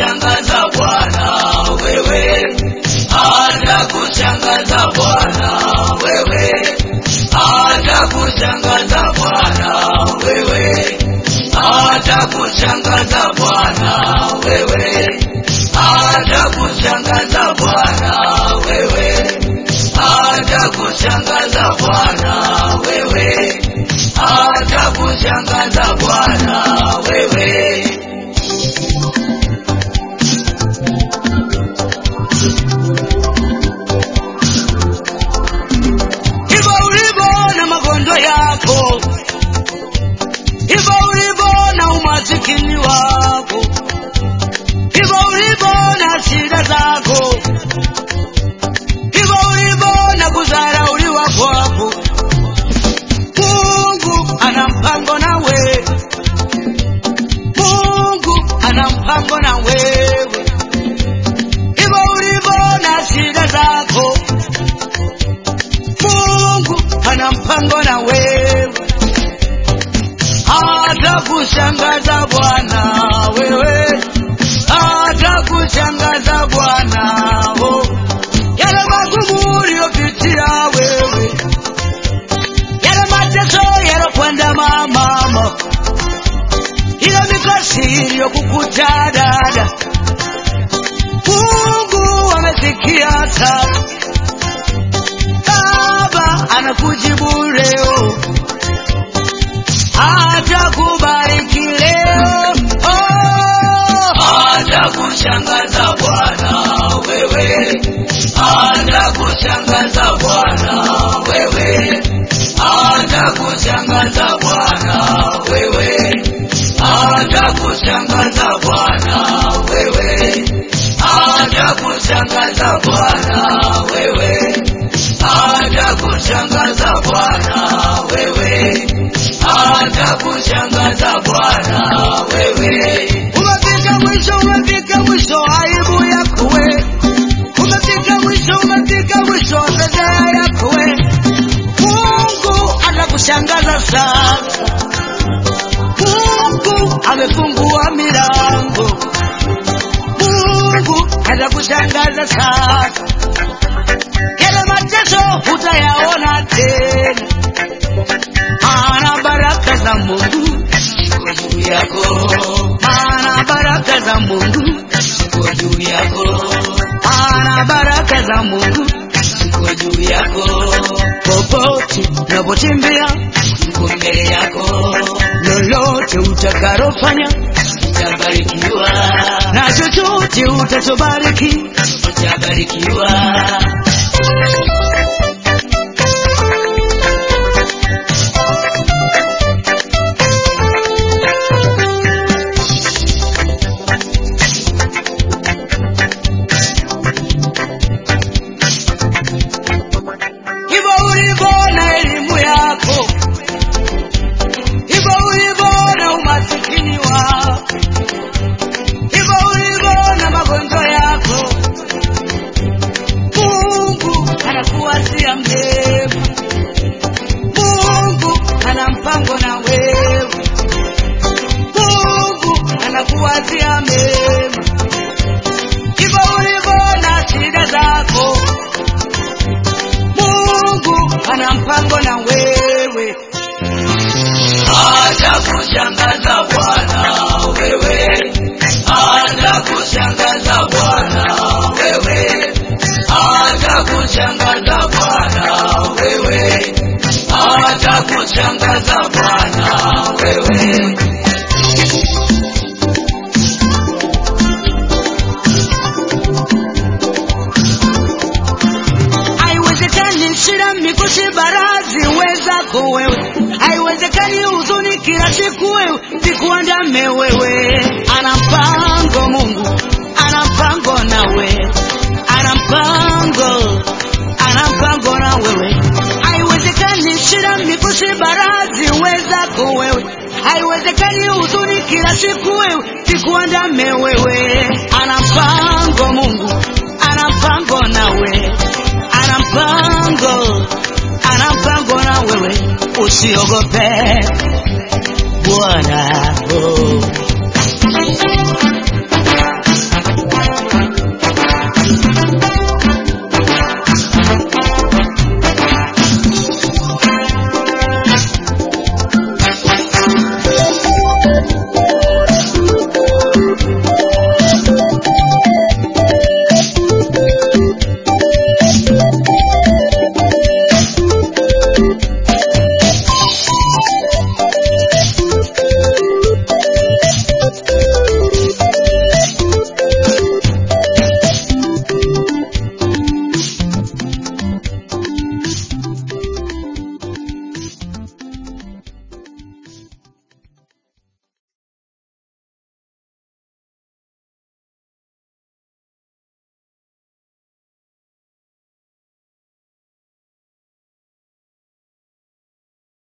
atakushangaza Bwana wewe, atakushangaza Bwana wewe, atakushangaza Bwana wewe, atakushangaza Bwana wewe, atakushangaza Bwana wewe, atakushangaza Bwana wewe, atakushangaza Bwana wewe. hivyo ulivyo na magonjwa yako, hivyo ulivyo na umasikini wako, hivyo ulivyo na shida zako, hivyo ulivyo na kudharauliwa kwako. Mungu ana mpango na wewe, Mungu ana mpango na wewe, hivyo ulivyo na shida zako Mungu ana mpango na wewe, atakushangaza Bwana wewe, atakushangaza Bwana oh. Yale magumu uliyopitia wewe, yale mateso yalokwenda mama, ile mikasi iliyokukuta dada, Mungu amesikia sasa. Baba anakujibu leo, atakubariki leo, oh, atakushangaza Bwana wewe, atakushangaza Bwana wewe, atakushangaza Bwana wewe, atakushangaza Bwana wewe, atakushangaza Bwana wewe atakushangaza Bwana wewe, atakushangaza Bwana wewe. Umefika mwisho, umefika mwisho, aibu yako we. Umefika mwisho, umefika mwisho, fedheha yako we. Mungu atakushangaza sasa. Mungu amefungua milango. Mungu atakushangaza sasa yale mateso hutayaona tena, maana baraka za Mungu ziko juu yako, maana baraka za Mungu ziko juu yako, maana baraka za Mungu ziko juu yako. Popote unapotembea ziko mbele yako, lolote utakalofanya utabarikiwa, na chochote utachobariki utabarikiwa. hivyo ulivyo na elimu yako, hivyo ulivyo na umasikini wako, hivyo ulivyo na magonjwa yako, Mungu anakuwazia mema, Mungu ana mpango na wewe, Mungu anakuwazia mema, hivyo ulivyo na shida zako Mungu ana mpango na wewe, atakushangaza Bwana wewe, atakushangaza Bwana wewe, atakushangaza Bwana wewe, atakushangaza Bwana wewe. Haiwezekani shida mikosi barazi wezako wewe, haiwezekani huzuni kila siku wewe zikuandame wewe. Ana mpango Mungu, ana mpango nawe, ana mpango, ana mpango na wewe. Haiwezekani shida mikosi barazi wezako wewe, haiwezekani huzuni kila siku wewe zikuandame wewe. Ana mpango Mungu, ana mpango nawe ana mpango, ana mpango na wewe, usiogope Bwana oh.